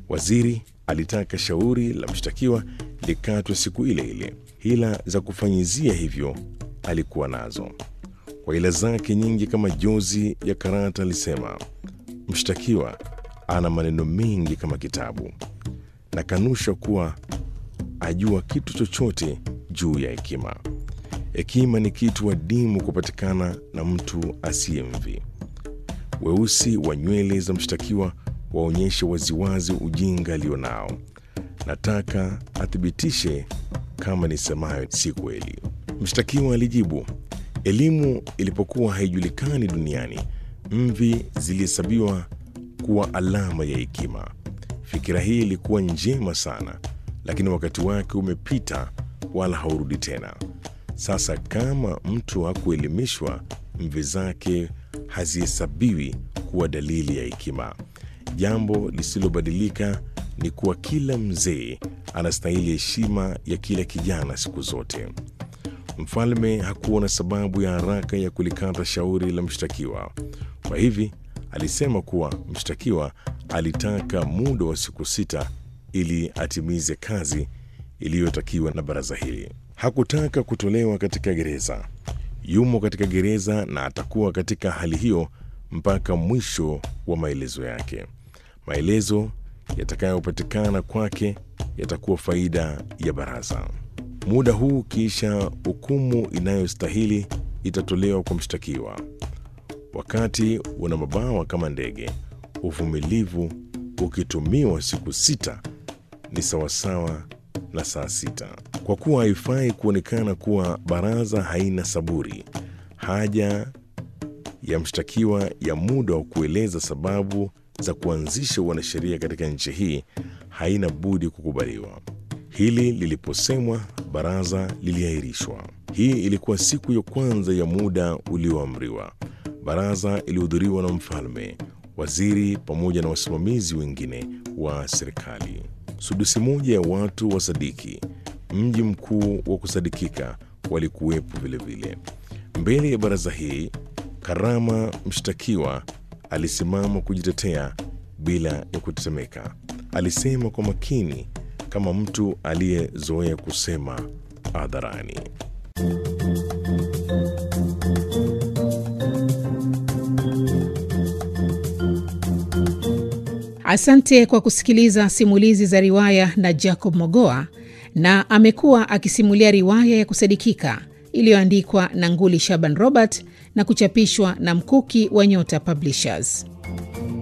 Waziri alitaka shauri la mshtakiwa likatwe siku ile ile. Hila za kufanyizia hivyo alikuwa nazo. Kwa hila zake nyingi kama jozi ya karata, alisema mshtakiwa ana maneno mengi kama kitabu, na kanusha kuwa ajua kitu chochote juu ya hekima. Hekima ni kitu adimu kupatikana na mtu asiye mvi. Weusi wa nywele za mshtakiwa waonyeshe waziwazi ujinga alionao. Nataka athibitishe kama nisemayo si kweli. Mshtakiwa alijibu, elimu ilipokuwa haijulikani duniani, mvi zilihesabiwa kuwa alama ya hekima. Fikira hii ilikuwa njema sana, lakini wakati wake umepita, wala haurudi tena. Sasa kama mtu hakuelimishwa, mvi zake hazihesabiwi kuwa dalili ya hekima. Jambo lisilobadilika ni kuwa kila mzee anastahili heshima ya kila kijana siku zote. Mfalme hakuona sababu ya haraka ya kulikata shauri la mshtakiwa. Kwa hivi alisema kuwa mshtakiwa alitaka muda wa siku sita ili atimize kazi iliyotakiwa na baraza hili. Hakutaka kutolewa katika gereza. Yumo katika gereza na atakuwa katika hali hiyo mpaka mwisho wa maelezo yake. Maelezo yatakayopatikana kwake yatakuwa faida ya baraza. Muda huu kisha hukumu inayostahili itatolewa kwa mshtakiwa. Wakati una mabawa kama ndege, uvumilivu ukitumiwa siku sita ni sawasawa na saa sita. Kwa kuwa haifai kuonekana kuwa baraza haina saburi, haja ya mshtakiwa ya muda wa kueleza sababu za kuanzisha wanasheria katika nchi hii haina budi kukubaliwa. Hili liliposemwa, baraza liliahirishwa. Hii ilikuwa siku ya kwanza ya muda ulioamriwa. Baraza ilihudhuriwa na mfalme, waziri pamoja na wasimamizi wengine wa serikali. Sudusi moja ya watu wa Sadiki, mji mkuu wa kusadikika, walikuwepo vilevile. Mbele ya baraza hii, Karama mshtakiwa alisimama kujitetea bila ya kutetemeka. Alisema kwa makini kama mtu aliyezoea kusema hadharani. Asante kwa kusikiliza simulizi za riwaya na Jacob Mogoa, na amekuwa akisimulia riwaya ya kusadikika iliyoandikwa na Nguli Shaban Robert na kuchapishwa na Mkuki wa Nyota Publishers.